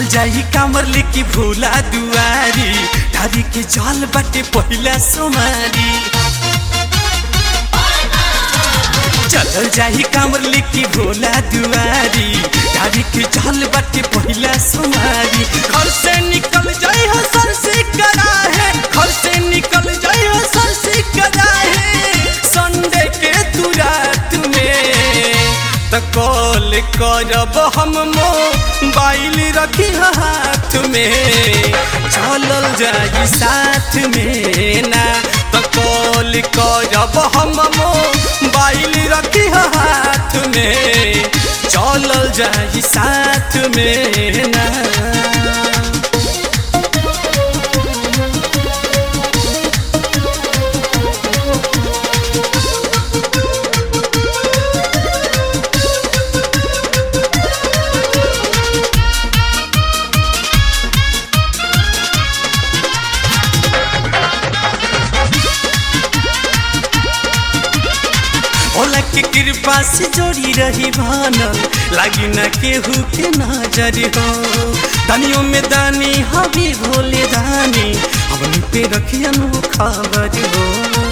चलल जाई कामर लेके भोला दुआरी ढारी के जल बाटे पहिला सोमारी चलल जाई कामर लेके भोला दुआरी ढारी के जल बाटे पहिला सोमारी घर से निकल जाई हो सर से करा है घर से निकल जाई हो सर से करा है संडे के तू रात में त कॉल करब हम मोबाइल रखी हाथ में चलल जाई साथ में ना त कॉल करब हम मोबाइल रखी हाथ में चलल जाई साथ में ना भोला के कृपा से जोड़ी रही भानल लागी न केहू के नजर हो दानियों में दानी हवी भोले दानी हमनी पे रखियन वो खबर हो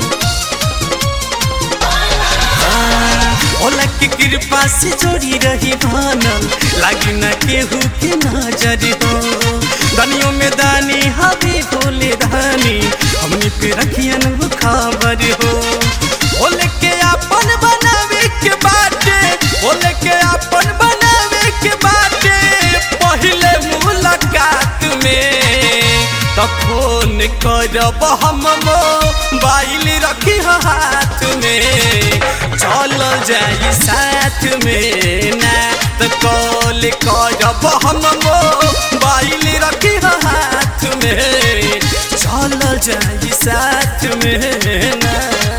भोला के कृपा से जोड़ी रही भानल लागी न केहू के नजर हो दानियों में दानी हवी भोले दानी हमनी पे रखियन वो खबर हो बोले के अपन बनावे के बाटे बोले के अपन बनावे के बाटे पहले मुलाकात में तो फोन करब हम मोबाइल रखी हाथ में चल जाई साथ में ना तो कॉल करब हम मोबाइल रखी हाथ में चल जाई साथ में ना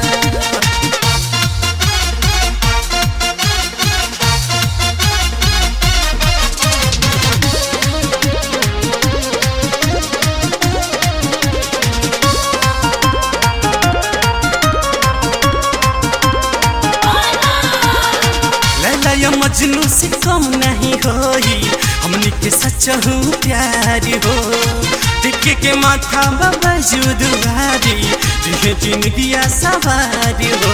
लैला या मजनू से कम नहीं होई हमनी के सच्चा हूँ प्यार हो टिके के माथा बाबा जुदुआरी दिहे जिंदगिया सवार हो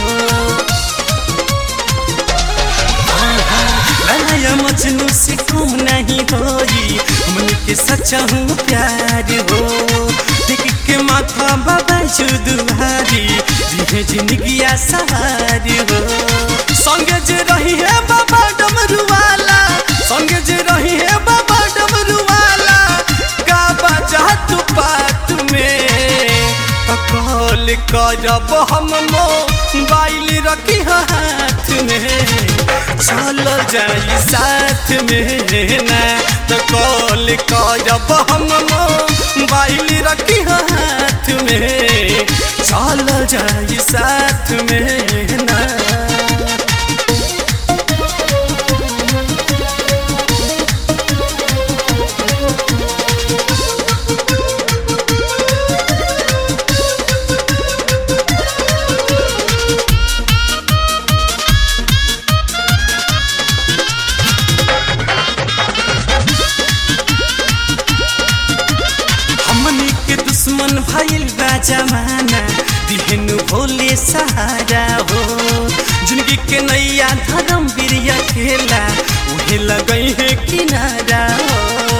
लैला या मजनू से कम नहीं होई हमनी के सच्चा हूँ प्यार हो टिके के माथा बाबा जुदुआरी दिहे जिंदगिया सवार हो संगे जे रही है बाबा डमरू वाला संगे जे रही है बाबा डमरू वाला का बजा तू बात में कॉल करब हम मोबाइल रखी हाथ में चल जाई साथ में ना तो कॉल करब हम मोबाइल रखी हाथ में चल जाई साथ में ना हमनी के दुश्मन भइल बा जमाना दिहनु भोले सहारा हो जिंदगी के नैया धर्म बिरिया खेला उहे लगई है किनारा हो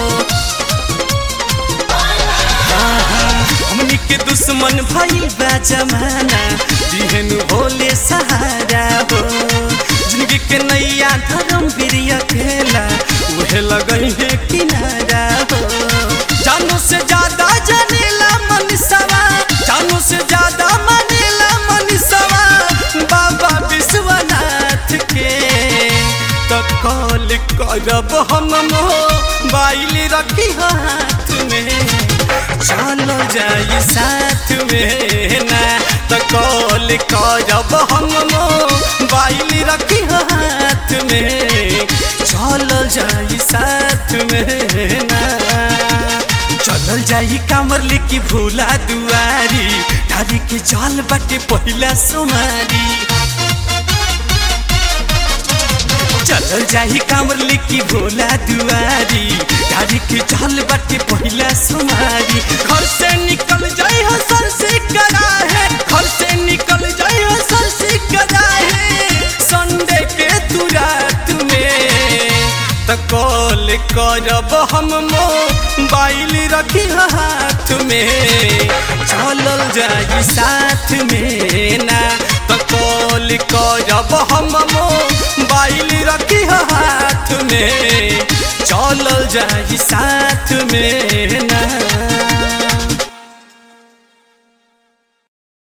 हमनी के दुश्मन भइल बा जमाना दिहनु भोले सहारा हो जिंदगी के नैया धर्म बिरिया खेला उहे लगई है किनारा हो जानो से ज्यादा जानेला मनीषवा जानो से ज्यादा मानेला मनीषवा बाबा विश्वनाथ के तो कॉल करब हम मोबाइल रखी हाथ में चलो जाई साथ में ना तो कॉल करब हम मोबाइल रखी हाथ में चलो जाई साथ में ना चलल जाई कामर लेके भोला दुआरी ढारी के जल बाटे पहिला सोमारी चलल जाही कामर लिखी भोला दुआरी गाड़ी के चल बाटे पहिला सुमारी घर से निकल जाई हो सर से करा है घर से निकल जाई हो सर से करा है संडे के तू रात में त कॉल करब हम मोबाइल रखी हाथ में चलल जाई साथ में ना त कॉल करब हम मोबाइल रखी हाथ में चलल जाई साथ में ना